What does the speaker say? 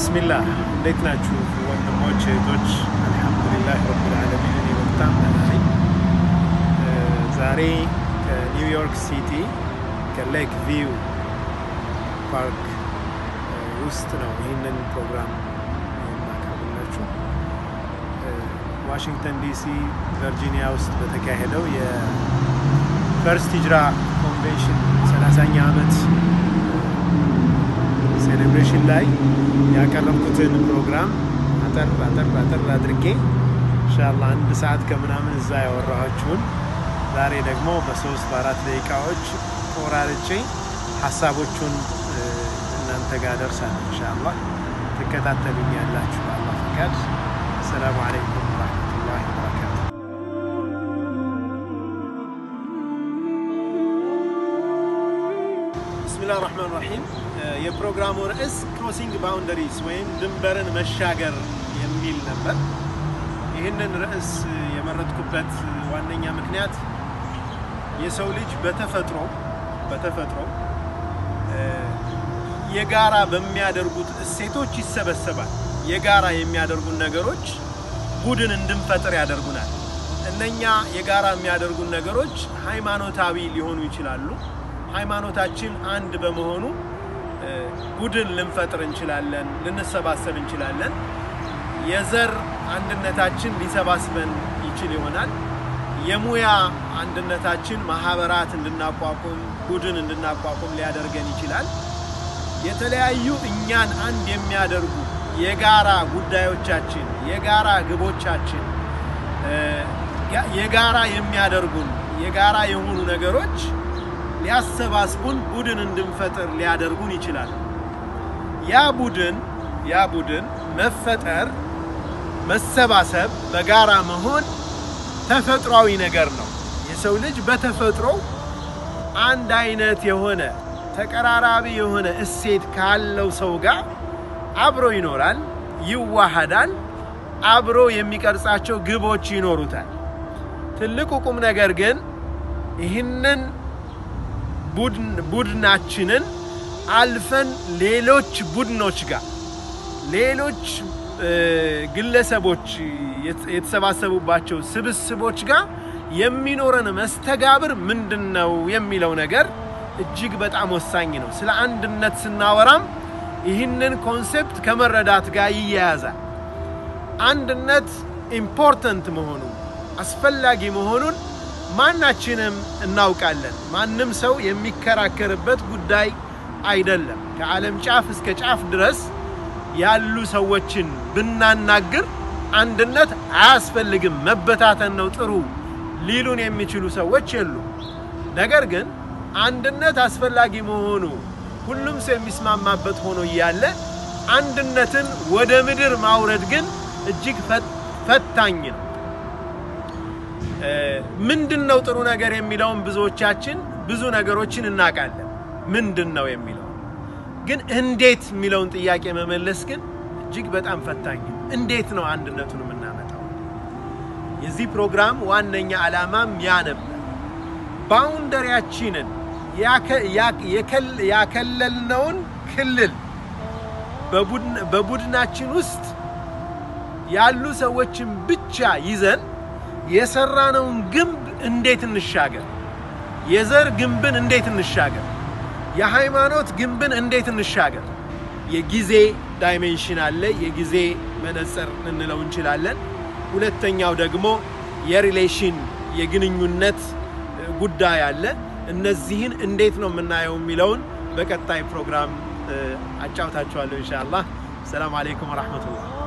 ቢስሚላህ እንዴት ናችሁ ወንድሞች እህቶች? አልሐምዱሊላህ ረብል ዓለሚን እኔ በጣም ደህና ነኝ። ዛሬ ከኒውዮርክ ሲቲ ከሌክ ቪው ፓርክ ውስጥ ነው ይህንን ፕሮግራም የማቀርብላችሁ። ዋሽንግተን ዲሲ ቨርጂኒያ ውስጥ በተካሄደው የፈርስት ሂጅራ ኮንቬንሽን 30ኛ ዓመት ሴሌብሬሽን ላይ ያቀረብኩትን ፕሮግራም አጠር አጠር አጠር አድርጌ ኢንሻላህ አንድ ሰዓት ከምናምን እዛ ያወራኋችሁን ዛሬ ደግሞ በሶስት በአራት ደቂቃዎች ቆራርጬ ሀሳቦቹን እናንተ ጋር ደርሳለሁ። ኢንሻላህ ትከታተሉኝ ያላችሁ በአላህ ፈቃድ። አሰላሙ አለይኩም ወራህመቱላሂ ወበረካቱ። ብስሚላህ ራህማን ራሂም የፕሮግራሙ ርዕስ ክሮሲንግ ባውንደሪስ ወይም ድንበርን መሻገር የሚል ነበር። ይህንን ርዕስ የመረጥኩበት ዋነኛ ምክንያት የሰው ልጅ በተፈጥሮ በተፈጥሮ የጋራ በሚያደርጉት እሴቶች ይሰበሰባል። የጋራ የሚያደርጉን ነገሮች ቡድን እንድንፈጥር ያደርጉናል። እነኛ የጋራ የሚያደርጉን ነገሮች ሃይማኖታዊ ሊሆኑ ይችላሉ። ሃይማኖታችን አንድ በመሆኑ ቡድን ልንፈጥር እንችላለን፣ ልንሰባሰብ እንችላለን። የዘር አንድነታችን ሊሰባስበን ይችል ይሆናል። የሙያ አንድነታችን ማህበራት እንድናቋቁም፣ ቡድን እንድናቋቁም ሊያደርገን ይችላል። የተለያዩ እኛን አንድ የሚያደርጉ የጋራ ጉዳዮቻችን፣ የጋራ ግቦቻችን፣ የጋራ የሚያደርጉን የጋራ የሆኑ ነገሮች ሊያሰባስቡን ቡድን እንድንፈጥር ሊያደርጉን ይችላል። ያ ቡድን ያ ቡድን መፈጠር፣ መሰባሰብ፣ በጋራ መሆን ተፈጥሯዊ ነገር ነው። የሰው ልጅ በተፈጥሮ አንድ አይነት የሆነ ተቀራራቢ የሆነ እሴት ካለው ሰው ጋር አብሮ ይኖራል፣ ይዋሃዳል፣ አብሮ የሚቀርጻቸው ግቦች ይኖሩታል። ትልቁ ቁም ነገር ግን ይህንን ቡድናችንን አልፈን ሌሎች ቡድኖች ጋር ሌሎች ግለሰቦች የተሰባሰቡባቸው ስብስቦች ጋር የሚኖረን መስተጋብር ምንድን ነው የሚለው ነገር እጅግ በጣም ወሳኝ ነው። ስለ አንድነት ስናወራም ይህንን ኮንሴፕት ከመረዳት ጋር ይያያዛል። አንድነት ኢምፖርተንት መሆኑን አስፈላጊ መሆኑን ማናችንም እናውቃለን። ማንም ሰው የሚከራከርበት ጉዳይ አይደለም። ከዓለም ጫፍ እስከ ጫፍ ድረስ ያሉ ሰዎችን ብናናግር አንድነት አያስፈልግም፣ መበታተን ነው ጥሩ ሊሉን የሚችሉ ሰዎች የሉ። ነገር ግን አንድነት አስፈላጊ መሆኑ ሁሉም ሰው የሚስማማበት ሆኖ እያለ አንድነትን ወደ ምድር ማውረድ ግን እጅግ ፈታኝ ነው። ምንድን ነው ጥሩ ነገር የሚለውን ብዙዎቻችን ብዙ ነገሮችን እናውቃለን። ምንድን ነው የሚለው ግን እንዴት የሚለውን ጥያቄ መመለስ ግን እጅግ በጣም ፈታኝ ነው። እንዴት ነው አንድነቱን የምናመጣው? የዚህ ፕሮግራም ዋነኛ ዓላማም ያ ነበር። ባውንደሪያችንን ያከለልነውን ክልል በቡድናችን ውስጥ ያሉ ሰዎችን ብቻ ይዘን የሰራነውን ግንብ እንዴት እንሻገር? የዘር ግንብን እንዴት እንሻገር? የሃይማኖት ግንብን እንዴት እንሻገር? የጊዜ ዳይሜንሽን አለ። የጊዜ መነጽር ልንለው እንችላለን። ሁለተኛው ደግሞ የሪሌሽን የግንኙነት ጉዳይ አለ። እነዚህን እንዴት ነው የምናየው የሚለውን በቀጣይ ፕሮግራም አጫውታችኋለሁ ኢንሻአላህ። ሰላም አለይኩም ወራህመቱላህ።